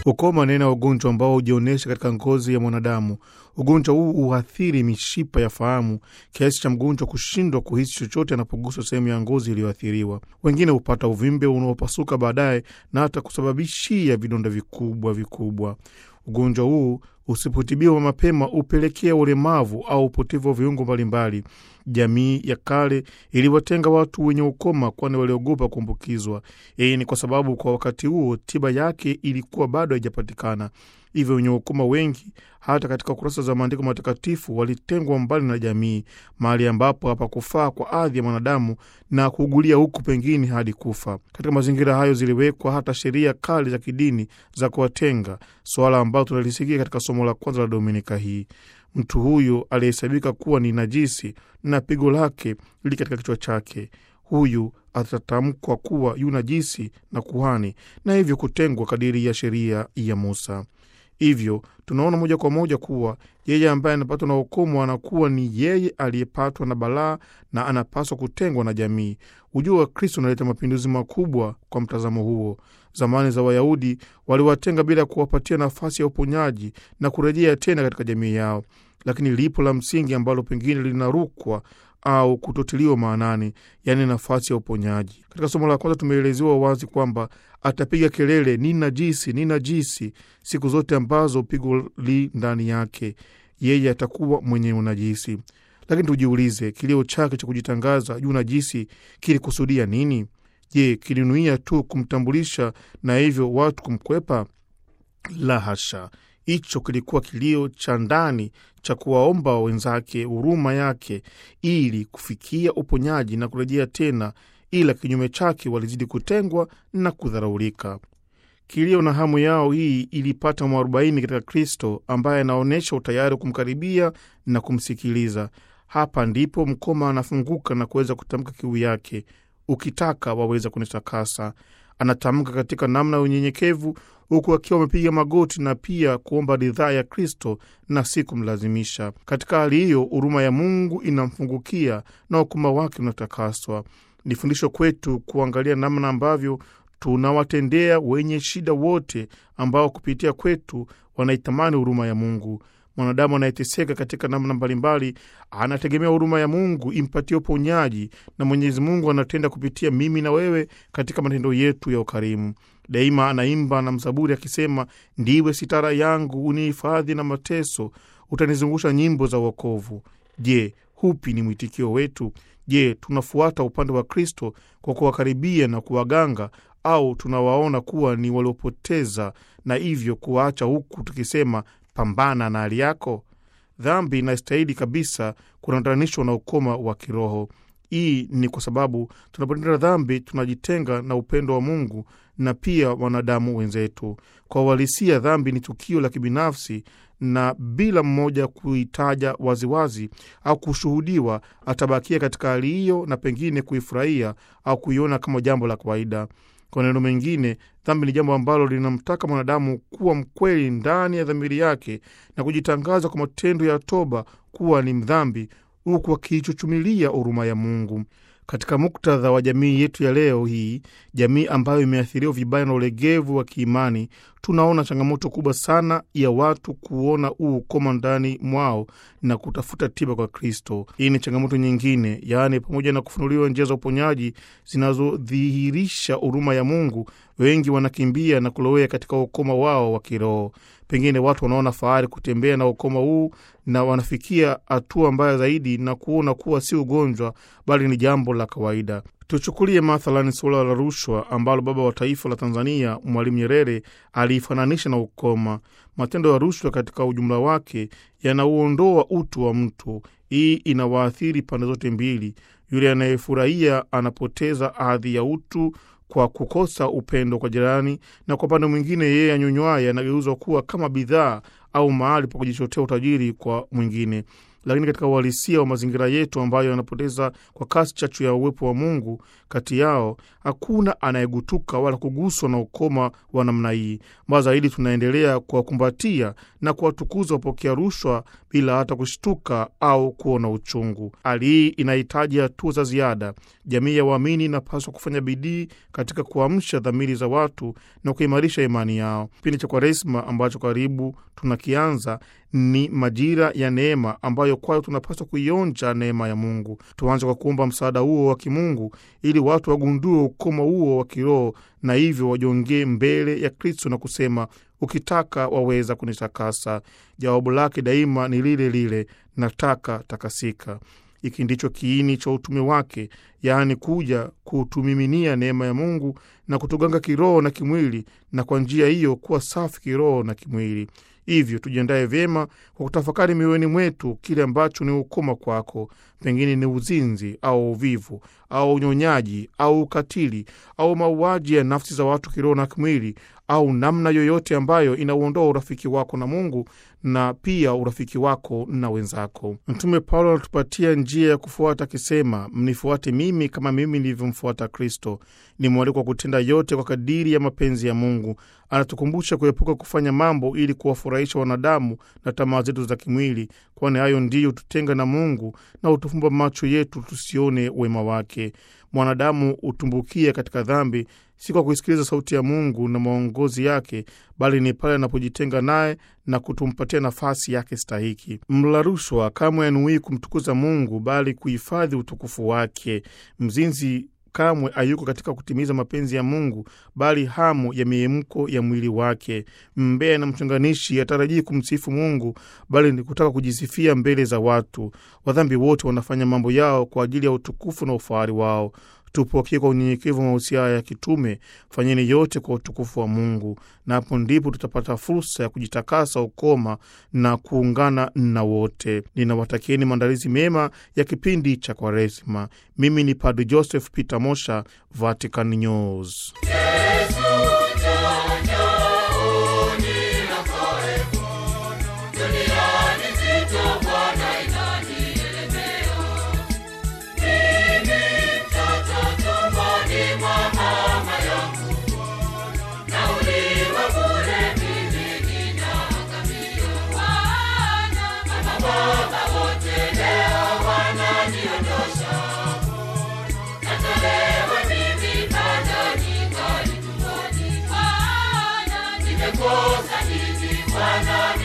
Ukoma ni aina ya ugonjwa ambao hujionyesha katika ngozi ya mwanadamu. Ugonjwa huu huathiri mishipa ya fahamu kiasi cha mgonjwa kushindwa kuhisi chochote anapoguswa sehemu ya ngozi iliyoathiriwa. Wengine hupata uvimbe unaopasuka baadaye na hata kusababishia vidonda vikubwa vikubwa. Ugonjwa huu usipotibiwa mapema hupelekea ulemavu au upotevu wa viungo mbalimbali. Jamii ya kale iliwatenga watu wenye ukoma, kwani waliogopa kuambukizwa. Hii ni kwa sababu kwa wakati huo tiba yake ilikuwa bado haijapatikana. Hivyo wenye ukoma wengi, hata katika kurasa za maandiko matakatifu, walitengwa mbali na jamii, mahali ambapo hapakufaa kwa adhi ya mwanadamu na kuugulia huku pengine hadi kufa. Katika mazingira hayo ziliwekwa hata sheria kali za kidini za kuwatenga, suala ambalo tunalisikia katika somo la kwanza la Dominika hii. Mtu huyu aliyehesabika kuwa ni najisi na pigo lake li katika kichwa chake, huyu atatamkwa kuwa yu najisi na kuhani, na hivyo kutengwa kadiri ya sheria ya Musa. Hivyo tunaona moja kwa moja kuwa yeye ambaye anapatwa na ukomo anakuwa ni yeye aliyepatwa na balaa na anapaswa kutengwa na jamii. Ujio wa Kristo unaleta mapinduzi makubwa kwa mtazamo huo. Zamani za Wayahudi waliwatenga bila kuwapatia nafasi ya uponyaji na kurejea tena katika jamii yao, lakini lipo la msingi ambalo pengine linarukwa au kutotiliwa maanani, yaani nafasi ya uponyaji. Katika somo la kwanza tumeelezewa wazi kwamba atapiga kelele, ni najisi, ni najisi, siku zote ambazo pigo li ndani yake, yeye atakuwa mwenye unajisi. Lakini tujiulize, kilio chake cha kujitangaza juu najisi kilikusudia nini? Je, kilinuia tu kumtambulisha na hivyo watu kumkwepa? La hasha! Hicho kilikuwa kilio cha ndani cha kuwaomba wenzake huruma yake ili kufikia uponyaji na kurejea tena, ila kinyume chake walizidi kutengwa na kudharaulika. Kilio na hamu yao hii ilipata mwarobaini katika Kristo ambaye anaonyesha utayari kumkaribia na kumsikiliza. Hapa ndipo mkoma anafunguka na kuweza kutamka kiu yake, ukitaka waweza kunitakasa. Anatamka katika namna ya unyenyekevu huku akiwa amepiga magoti na pia kuomba ridhaa ya Kristo na si kumlazimisha. Katika hali hiyo, huruma ya Mungu inamfungukia na ukoma wake unatakaswa. Ni fundisho kwetu kuangalia namna ambavyo tunawatendea wenye shida wote ambao kupitia kwetu wanaitamani huruma ya Mungu. Mwanadamu anayeteseka katika namna mbalimbali anategemea huruma ya Mungu impatie uponyaji, na Mwenyezi Mungu anatenda kupitia mimi na wewe katika matendo yetu ya ukarimu. Daima anaimba na mzaburi akisema, ndiwe sitara yangu, unihifadhi na mateso, utanizungusha nyimbo za wokovu. Je, hupi ni mwitikio wetu? Je, tunafuata upande wa Kristo kwa kuwakaribia na kuwaganga au tunawaona kuwa ni waliopoteza na hivyo kuwaacha huku tukisema pambana na hali yako? Dhambi inastahili kabisa kunatanishwa na ukoma wa kiroho. Hii ni kwa sababu tunapotenda dhambi tunajitenga na upendo wa Mungu na pia wanadamu wenzetu. Kwa uhalisia, dhambi ni tukio la kibinafsi, na bila mmoja kuitaja waziwazi au kushuhudiwa, atabakia katika hali hiyo na pengine kuifurahia au kuiona kama jambo la kawaida. Kwa maneno mengine, dhambi ni jambo ambalo linamtaka mwanadamu kuwa mkweli ndani ya dhamiri yake na kujitangaza kwa matendo ya toba kuwa ni mdhambi, huku akiichuchumilia huruma ya Mungu. Katika muktadha wa jamii yetu ya leo hii, jamii ambayo imeathiriwa vibaya na ulegevu wa kiimani, tunaona changamoto kubwa sana ya watu kuona huu ukoma ndani mwao na kutafuta tiba kwa Kristo. Hii ni changamoto nyingine, yaani pamoja na kufunuliwa njia za uponyaji zinazodhihirisha huruma ya Mungu, wengi wanakimbia na kulowea katika ukoma wao wa kiroho. Pengine watu wanaona fahari kutembea na ukoma huu na wanafikia hatua mbaya zaidi na kuona kuwa si ugonjwa bali ni jambo la kawaida. Tuchukulie mathalani suala la rushwa ambalo baba wa taifa la Tanzania Mwalimu Nyerere aliifananisha na ukoma. Matendo ya rushwa katika ujumla wake yanauondoa utu wa mtu. Hii inawaathiri pande zote mbili. Yule anayefurahia anapoteza hadhi ya utu kwa kukosa upendo kwa jirani, na kwa upande mwingine, yeye anyonywaye anageuzwa kuwa kama bidhaa au mahali pa kujichotea utajiri kwa mwingine. lakini katika uhalisia wa mazingira yetu ambayo yanapoteza kwa kasi chachu ya uwepo wa Mungu kati yao, hakuna anayegutuka wala kuguswa na ukoma wa namna hii. Mbaya zaidi, tunaendelea kuwakumbatia na kuwatukuza wapokea rushwa bila hata kushtuka au kuona uchungu. Hali hii inahitaji hatua za ziada. Jamii ya waamini inapaswa kufanya bidii katika kuamsha dhamiri za watu na kuimarisha imani yao. Kipindi cha Kwaresma ambacho karibu tunakianza ni majira ya neema ambayo kwayo tunapaswa kuionja neema ya Mungu. Tuanze kwa kuomba msaada huo wa kimungu ili watu wagundue ukoma huo wa kiroho na hivyo wajongee mbele ya Kristo na kusema, ukitaka waweza kunitakasa. Jawabu lake daima ni lile lile, nataka takasika. Hiki ndicho kiini cha utume wake, yaani kuja kutumiminia neema ya Mungu na kutuganga kiroho na kimwili, na kwa njia hiyo kuwa safi kiroho na kimwili. Hivyo tujiandaye vyema kwa kutafakari mioyoni mwetu kile ambacho ni ukoma kwako, pengine ni uzinzi au uvivu au unyonyaji au ukatili au mauaji ya nafsi za watu kiroho na kimwili, au namna yoyote ambayo inauondoa urafiki wako na Mungu na pia urafiki wako na wenzako. Mtume Paulo anatupatia njia ya kufuata akisema, mnifuate mimi kama mimi nilivyomfuata Kristo. Ni mwaliko wa kutenda yote kwa kadiri ya mapenzi ya Mungu. Anatukumbusha kuepuka kufanya mambo ili kuwafurahisha wanadamu na tamaa zetu za kimwili, kwani hayo ndiyo tutenga na Mungu na hutufumba macho yetu tusione wema wake. Mwanadamu hutumbukia katika dhambi si kwa kuisikiliza sauti ya Mungu na maongozi yake, bali ni pale anapojitenga naye na kutumpatia nafasi yake stahiki. Mla rushwa kamwe anuii kumtukuza Mungu, bali kuhifadhi utukufu wake. Mzinzi kamwe hayuko katika kutimiza mapenzi ya Mungu, bali hamu ya miemko ya mwili wake. Mbea na mchonganishi hatarajii kumsifu Mungu, bali ni kutaka kujisifia mbele za watu. Wadhambi wote wanafanya mambo yao kwa ajili ya utukufu na ufahari wao. Tupokee kwa unyenyekevu mahusia ya kitume, fanyeni yote kwa utukufu wa Mungu, na hapo ndipo tutapata fursa ya kujitakasa ukoma na kuungana na wote. Ninawatakieni maandalizi mema ya kipindi cha Kwaresma. Mimi ni Padre Joseph Peter Mosha, Vatican News. Bwana